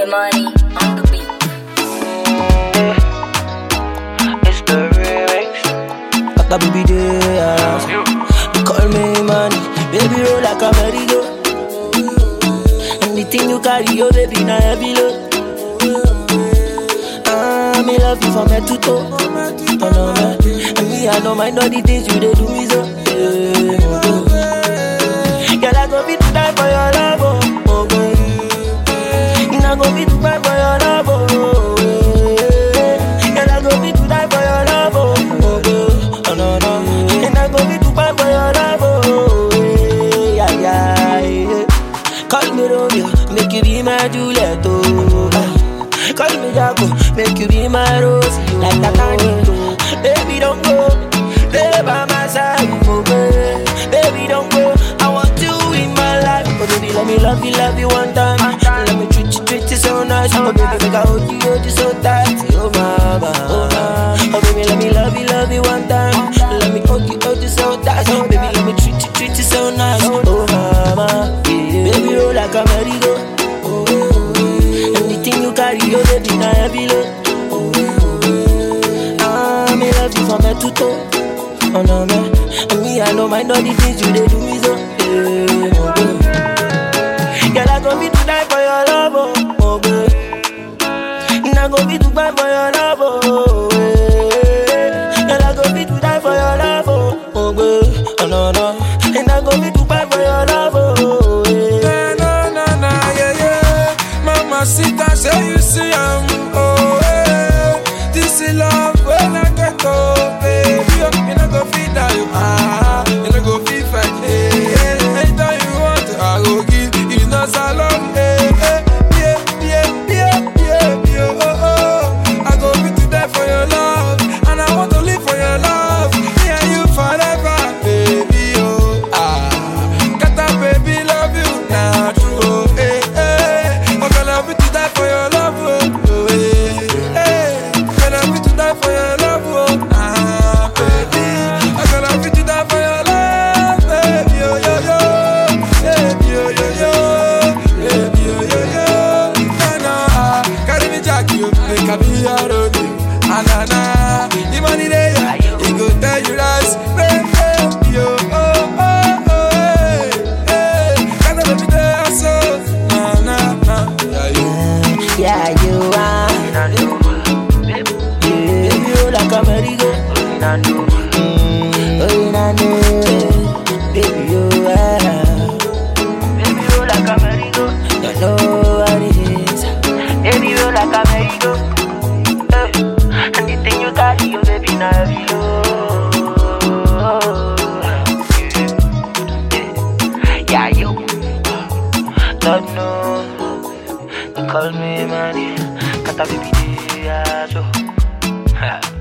money on the beat. It's the remix. Papa baby dance. They call me money, baby roll like a merry-go. Anything you carry, your baby na heavy load. Ah, me love you from head to toe. Oh no man, and me I don't mind all the things you dey do me so. Yeah, oh, Girl, I go fit to die for your love, oh, oh girl. And I go fit to die for your love, oh. yeah. Girl, I go fit to die for your love, oh, oh girl. Oh no no, and I go fit to die for your love, oh. Yeah yeah yeah. Call me Romeo, make you be my Juliet, oh. Ah. Call me Jaco, make you be my Rosie, oh. like that candy, Baby don't go, stay by my side, oh baby. Baby don't go, I want you in my life. Oh baby, let me love you, love you one time. Let me treat you, treat you so nice. Oh baby, make I hold you, hold you so tight. Oh mama, oh mama. Oh baby, let me love you, love you one time. Let me hold you, hold you so tight. Oh baby, let me treat you, treat you so nice. Oh mama, yeah. baby, roll like a merry-go. Anything you carry, oh baby, na heavy load. Ah, me love you from head to toe. Oh no man, and me I know mind all the things you dey do me so. Yeah, oh girl. Girl, I go be to die for your love, oh, oh girl. And I go be to die for your love, oh. yeah. Girl, I go be to die for your love, oh, oh girl. Oh no no, and I go be to die for your love, oh. yeah. Na na na na yeah yeah. Mama Sita say you see I'm oh eh. This is love when I get oh baby. Oh, you no go fit die you ah. You no go fit fight eh. eh. Anytime you want to I go give. You know salon eh eh. Yeah yeah yeah yeah yeah oh oh. I go fit to die for your love and I want to live for your love. Me and you forever baby oh ah. Kata baby love you nah true oh eh eh. I'm gonna be to die for your love oh, oh eh eh. Gonna be to die for your love oh ah baby. I'm gonna be to die for your love baby yo yo yo baby yo yo yo baby yo yo yo. Na na ah, carry me jack you make I be your road ah na na. The money there he go tell you rise baby yo oh oh oh eh eh. Kana baby there so na na na yeah you. Yeah, you are. Yeah, baby, roll like a merry-go. Mm, oh, you know, know. Baby, you are. Baby, roll like a merry-go. You know what it is. Baby, roll like a merry-go. Eh, Anything you carry, you baby, now heavy load. Yeah, you. Lord, no. They call me money. Kata baby, yeah, so.